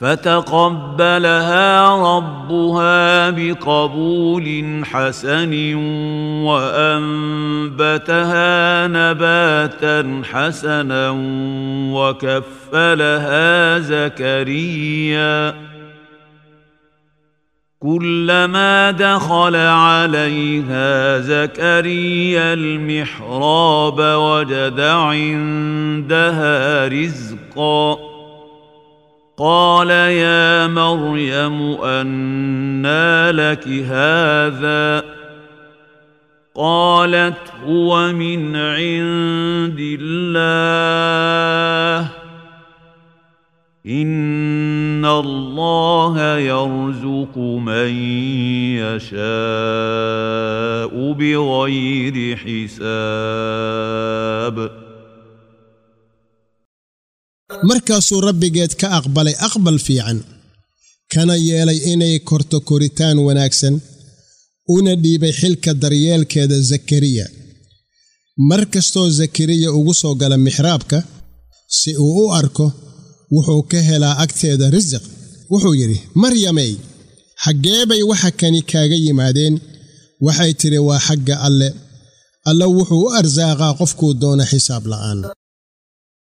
فتقبلها ربها بقبول حسن وانبتها نباتا حسنا وكفلها زكريا كلما دخل عليها زكريا المحراب وجد عندها رزقا قال يا مريم انى لك هذا قالت هو من عند الله ان الله يرزق من يشاء بغير حساب markaasuu rabbigeed ka aqbalay aqbal fiican kana yeelay inay korto koritaan wanaagsan una dhiibay xilka daryeelkeeda zakariya mar kastoo zakariya ugu soo gala mixraabka si uu u arko wuxuu ka helaa agteeda risiq wuxuu yidhi maryamey xaggee bay waxa kani kaaga yimaadeen waxay tidhi waa xagga alle alle wuxuu u arsaaqaa qofkuu doona xisaab la'aan